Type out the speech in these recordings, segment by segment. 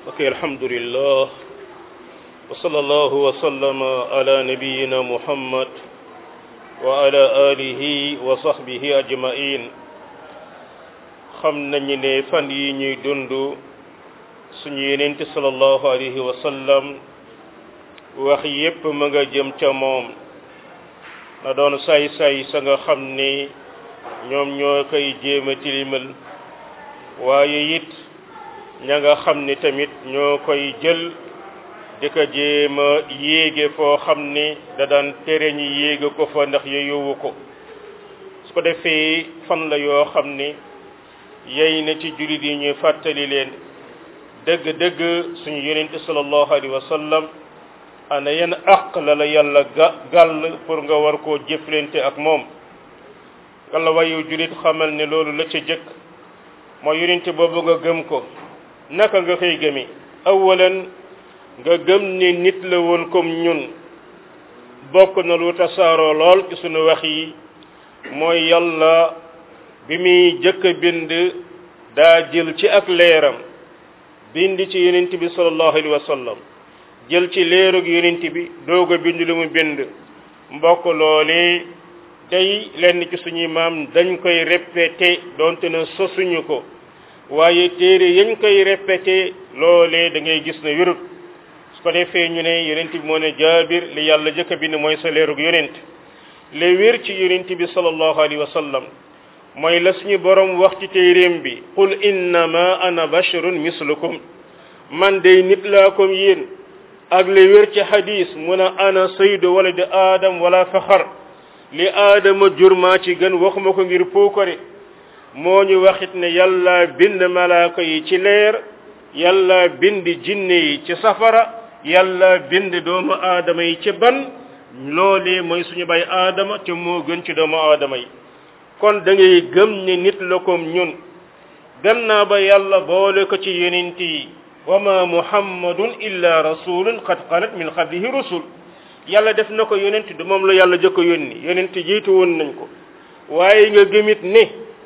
ok alhamdulillah wa sallallahu wa sallama ala nabiyina muhammad wa ala alihi wa sahbihi ajmain xam nañu ne fan yi ñuy dund suñu yenente sallallahu alayhi wa sallam wax yépp ma nga jëm ca moom na doon say-say sa nga xam ni ñoom ñoo koy jéema tilimal waaye it ña nga xam ni tamit ñoo koy jël di ko jéema yéege foo xam ni da daan tere ñi yéege ko fa ndax yeyowu ko su ko defee fan la yoo xam ni yey na ci jullit yi ñuy fàttali leen dëgg-dëgg suñu yonente sallallahu alayhi wa sallam ana yan àq la la yàlla ga gàll pour nga war koo jëflante ak moom walla wayu jullit xamal ne loolu la ca jëkk mooy yonente boobu nga gëm ko naka nga koy gëmi awalan nga gëm ni nit la woon comme ñun bokk na lu tasaaroo lool ci sunu wax yi mooy yàlla bi muy jëkk a bind daa jël ci ak leeram bind ci yonent bi sallallahu alayhi wa sallam jël ci leerug yonent bi doog a bind lu mu bind mbokk loole tey lenn ci suñuy maam dañ koy répété donte na sosuñu ko waaye téere yañ koy répété loolee da ngay gis ne wérut su ko defee ñu ne yonent bi moo ne jaabir li yàlla jëkk a bind mooy sa leerug yonent le wér ci yonent bi sallallahu alayhi wa sallam mooy la suñu borom wax ci téeréem bi qul innama ana basharun mislukum man day nit laa comme yéen ak li wér ci hadis mu ne ana saydu wala di aadam wala faxar li aadama jur maa ci gën waxuma ko ngir puukare moo ñu waxit ne yàlla bind malaaka yi ci leer yàlla bind jinne yi ci safara yàlla bind doomu aadama yi ci ban loolee mooy suñu bay aadama te moo gën ci doomu aadama yi kon da ngay gëm ne nit la comme ñun gannaaw ba yàlla boole ko ci yonent yi wa ma muhammadun illa rasulun qad xalat min qablihi rusul yàlla def na ko yonent du moom la yàlla jëkk a yónni yonent jiitu woon nañ ko waaye nga gëmit ne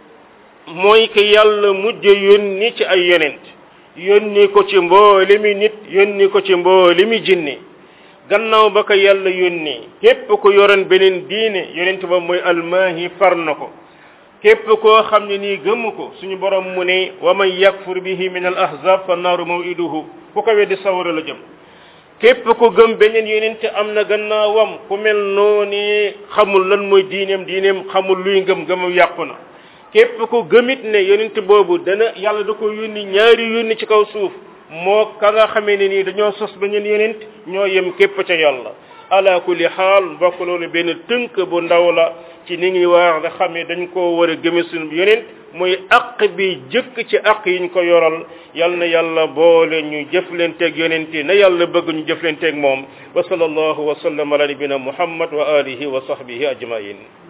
mooy que yàlla mujj yónni ci ay yonent yónni ko ci mbooli mi nit yónni ko ci mbooli mi jinne gannaaw ba ko yàlla yónni képp ko yoroon beneen diine yonent ba mooy almaahi far na ko képp koo xam ne nii gëmu ko suñu borom mu ne wa man yakfur bihi min al ahzab fa naaru mawiduhu ku ko weddi sawara la jëm képp ko gëm beneen yonent am na gannaawam ku mel noonu xamul lan mooy diineem diineem xamul luy ngëm ngëmam yàqu na képp ko gëmit ne yonent boobu dana yàlla da ko yónni ñaari yónni ci kaw suuf moo ka nga xamee ne nii dañoo sos beneen yonent ñoo yem képp ca yàlla ala kulli xaal mbokk loolu benn tënk bu ndaw la ci ni ngi wax nga xam ne dañ koo war a gëme suñu yonent muy aq bi jëkk ci aq yiñ ko yoral yal na yàlla boole ñu jëflanteeg yonent na yàlla bëgg ñu jëflanteeg moom wa sallallahu wa sallam ala nabina muhammad wa alihi wa sahbihi ajmain